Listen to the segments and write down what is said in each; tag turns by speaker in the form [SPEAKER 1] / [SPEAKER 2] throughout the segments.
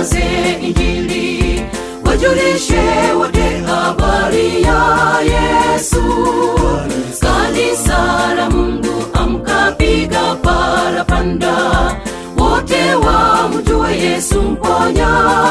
[SPEAKER 1] itangaze injili wajulishe wote habari ya yesu kanisa la mungu amkapiga parapanda wote wamjue yesu mponyaji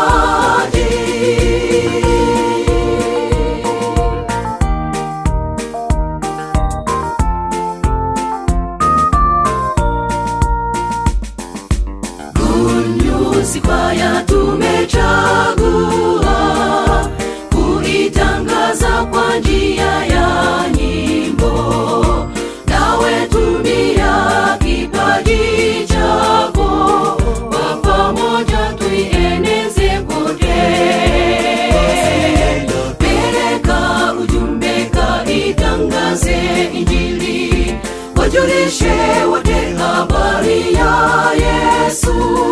[SPEAKER 1] Kwaya tumechagua kuitangaza kwa njia ya nyimbo, nawe tumia kipaji chako, kwa pamoja tuieneze kote. Peleka ujumbe, kaitangaze Injili, wajulishe wote habari ya Yesu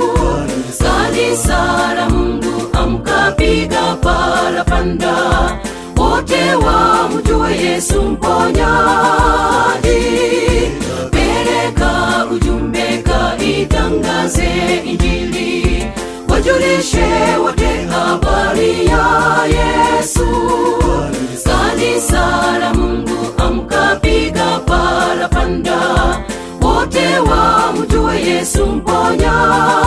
[SPEAKER 1] kanisa la Mungu amkapiga parapanda, wote wamjue Yesu mponyaji. Peleka ujumbe, kaitangaze Injili, wajulishe wote habari ya Yesu. Kanisa la Mungu amkapiga parapanda, wote wamjue Yesu mponyaji.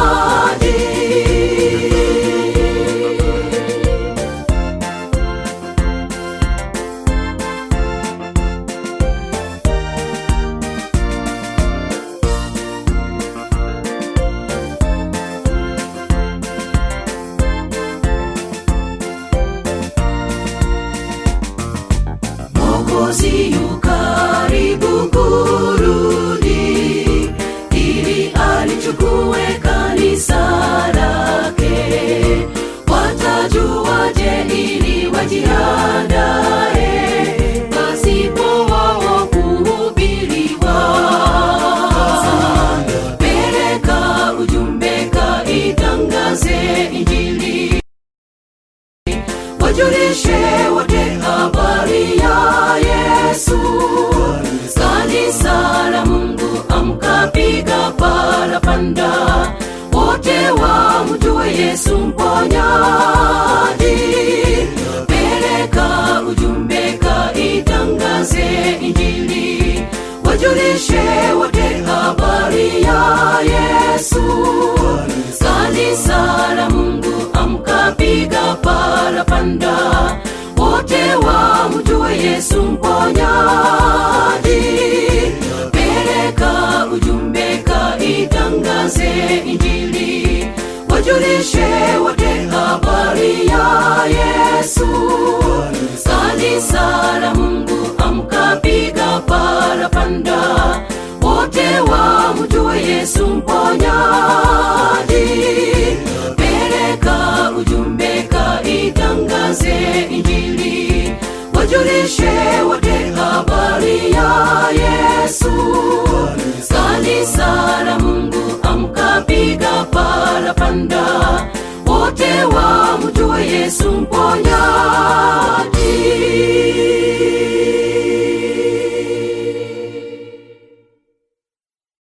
[SPEAKER 1] Mwokozi yu karibu kurudi, ili alichukue kanisa lake. Watajuaje ili wajiandae, pasipo wao kuhubiriwa? Peleka ujumbe, kaitangaze Injili wajulishe wote habari ya Yesu. Kanisa la Mungu amkapiga parapanda, wote wamjue Yesu mponyaji. Peleka ujumbe, kaitangaze Injili, wajulishe wote habari ya Yesu. Kanisa la Mungu amkapiga parapanda, wote wamjue Yesu mponyaji. Peleka ujumbe, kaitangaze Injili, wajulishe wote habari ya Yesu. Kanisa la Mungu amkapiga parapanda, wote wamjue Yesu mponyaji. Peleka ujumbe, kaitangaze Injili, wajulishe wote habari ya Yesu. Kanisa la Mungu amkapiga parapanda, wote wamjue Yesu mponyaji.